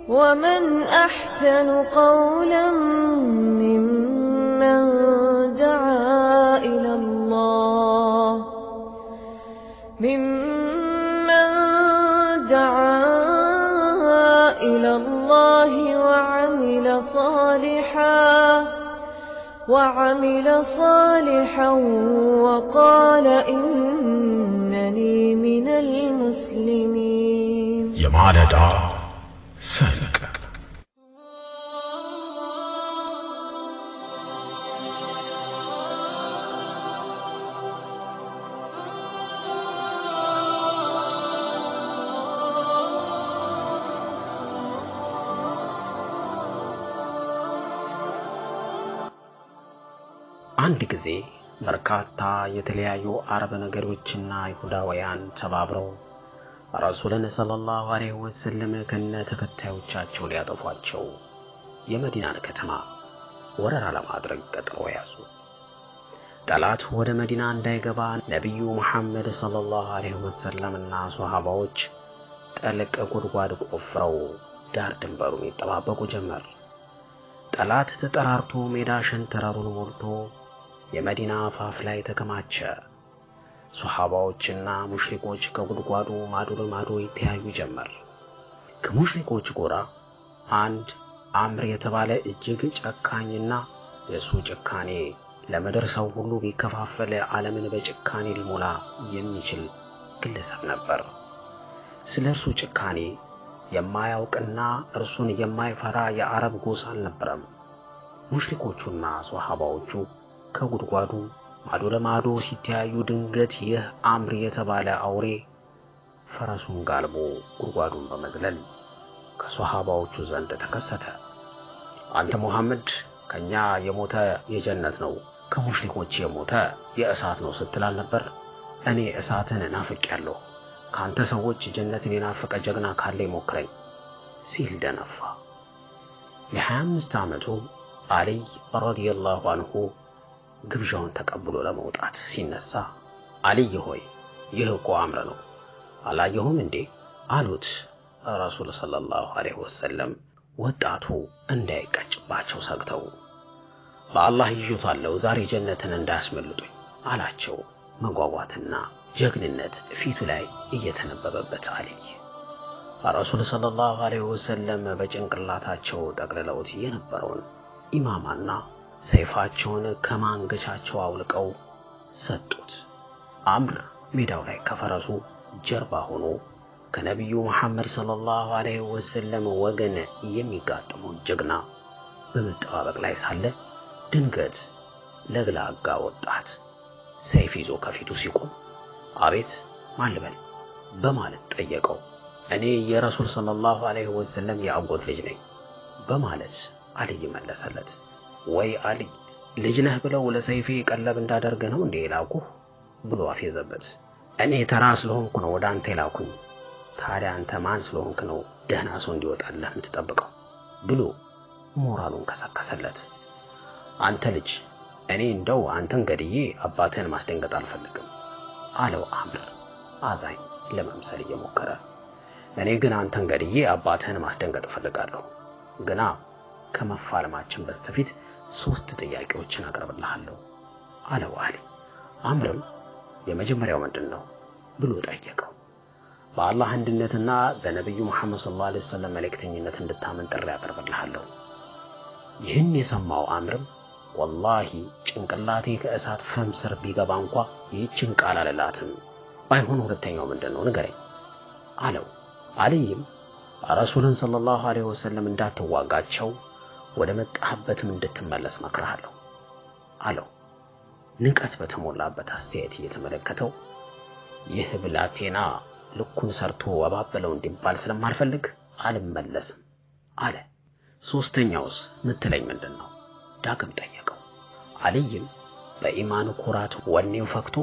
ومن أحسن قولا ممن دعا إلى الله ممن دعا إلى الله وعمل صالحا وعمل صالحا وقال إنني من المسلمين የማለዳ ሰንቅ አንድ ጊዜ በርካታ የተለያዩ አረብ ነገዶችና አይሁዳውያን ተባብረው ረሱልን ሰለላሁ ዐለይሂ ወሰለም ከነ ተከታዮቻቸው ሊያጠፏቸው የመዲናን ከተማ ወረራ ለማድረግ ቀጠሮ ያዙ። ጠላት ወደ መዲና እንዳይገባ ነቢዩ ሙሐመድ ሰለላሁ ዐለይሂ ወሰለም እና ሶሃባዎች ጠልቅ ጉድጓድ ቆፍረው ዳር ድንበሩን ይጠባበቁ ጀመር። ጠላት ተጠራርቶ ሜዳ ሸንተረሩን ሞልቶ የመዲና አፋፍ ላይ ተከማቸ። ሶሐባዎችና ሙሽሪኮች ከጉድጓዱ ማዶ ለማዶ ይተያዩ ጀመር። ከሙሽሪኮች ጎራ አንድ አምር የተባለ እጅግ ጨካኝና የእሱ ጭካኔ ለምድር ሰው ሁሉ ቢከፋፈል ዓለምን በጭካኔ ሊሞላ የሚችል ግለሰብ ነበር። ስለ እርሱ ጭካኔ የማያውቅና እርሱን የማይፈራ የአረብ ጎሳ አልነበረም። ሙሽሪኮቹና ሶሐባዎቹ ከጉድጓዱ ማዶ ለማዶ ሲተያዩ ድንገት ይህ አምር የተባለ አውሬ ፈረሱን ጋልቦ ጉድጓዱን በመዝለል ከሶሐባዎቹ ዘንድ ተከሰተ። አንተ ሙሐመድ ከኛ የሞተ የጀነት ነው፣ ከሙሽሪኮች የሞተ የእሳት ነው ስትል አልነበር? እኔ እሳትን ናፍቄያለሁ። ካንተ ሰዎች ጀነትን የናፈቀ ጀግና ካለ ይሞክረኝ ሲል ደነፋ። የሀያ አምስት ዓመቱ አልይ ረዲየላሁ አንሁ ግብዣውን ተቀብሎ ለመውጣት ሲነሳ አልይ ሆይ ይህ እኮ አምር ነው አላየሁም እንዴ አሉት ረሱል ሰለላሁ ዐለይሂ ወሰለም ወጣቱ እንዳይቀጭባቸው ሰግተው በአላህ ይዤታለሁ ዛሬ ጀነትን እንዳያስመልጡኝ አላቸው መጓጓትና ጀግንነት ፊቱ ላይ እየተነበበበት አልይ ረሱል ሰለላሁ ዐለይሂ ወሰለም በጭንቅላታቸው ጠቅልለውት የነበረውን ኢማማና ሰይፋቸውን ከማንገቻቸው አውልቀው ሰጡት። አምር ሜዳው ላይ ከፈረሱ ጀርባ ሆኖ ከነቢዩ መሐመድ ሰለላሁ ዐለይሂ ወሰለም ወገን የሚጋጠመውን ጀግና በመጠባበቅ ላይ ሳለ ድንገት ለግላጋ ወጣት ሰይፍ ይዞ ከፊቱ ሲቆም አቤት ማን ልበል በማለት ጠየቀው። እኔ የረሱል ሰለላሁ ዐለይሂ ወሰለም የአጎት ልጅ ነኝ በማለት አልይ መለሰለት። ወይ አልይ ልጅ ነህ ብለው ለሰይፌ ቀለብ እንዳደርግ ነው እንዴ የላኩህ ብሎ አፌዘበት። እኔ ተራ ስለሆንኩ ነው ወደ አንተ የላኩኝ። ታዲያ አንተ ማን ስለሆንክ ነው ደህና ሰው እንዲወጣልህ የምትጠብቀው? ብሎ ሞራሉን ከሰከሰለት። አንተ ልጅ እኔ እንደው አንተን ገድዬ አባትህን ማስደንገጥ አልፈልግም አለው አምር አዛኝ ለመምሰል እየሞከረ። እኔ ግን አንተን ገድዬ አባትህን ማስደንገጥ እፈልጋለሁ ግና ከመፋለማችን በስተፊት ሶስት ጥያቄዎችን አቀርብልሃለሁ አለው አሊ። አምርም የመጀመሪያው ምንድን ነው ብሎ ጠየቀው። በአላህ አንድነትና በነቢዩ መሐመድ ሰለላሁ ዐለይሂ ወሰለም መልእክተኝነት እንድታመን ጥሪ አቀርብልሃለሁ። ይህን የሰማው አምርም ወላሂ ጭንቅላቴ ከእሳት ፍም ስር ቢገባ እንኳ ይህችን ቃል አልላትም። ባይሆን ሁለተኛው ምንድን ነው ንገረኝ አለው። አልይም ረሱልን ሰለላሁ ዐለይሂ ወሰለም እንዳትዋጋቸው ወደ መጣህበትም እንድትመለስ መክርሃለሁ አለው። ንቀት በተሞላበት አስተያየት እየተመለከተው ይህ ብላቴና ልኩን ሰርቶ ወባበለው እንዲባል ስለማልፈልግ አልመለስም አለ። ሶስተኛውስ ምትለኝ ምንድን ነው? ዳግም ጠየቀው። አልይም በኢማኑ ኩራት ወኔው ፈክቶ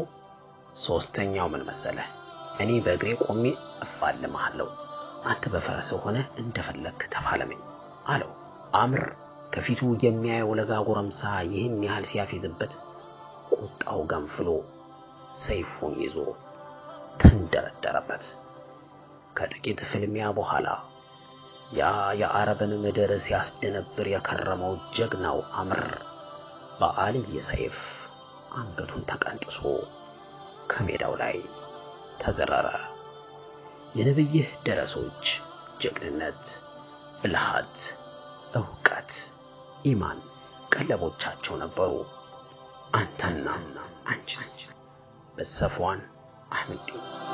ሶስተኛው ምን መሰለህ? እኔ በእግሬ ቆሜ እፋልምሃለሁ፣ አንተ በፈረስህ ሆነ እንደፈለግክ ተፋለመኝ አለው። አምር ከፊቱ የሚያየው ለጋ ጎረምሳ ይህን ያህል ሲያፌዝበት ቁጣው ገንፍሎ ሰይፉን ይዞ ተንደረደረበት። ከጥቂት ፍልሚያ በኋላ ያ የአረብን ምድር ሲያስደነብር የከረመው ጀግናው አምር በአልይ ሰይፍ አንገቱን ተቀንጥሶ ከሜዳው ላይ ተዘረረ። የነብይህ ደረሶች ጀግንነት፣ ብልሃት፣ ዕውቀት፣ ኢማን ቀለቦቻቸው ነበሩ። አንተና አንቺስ በሰፍዋን አህመድ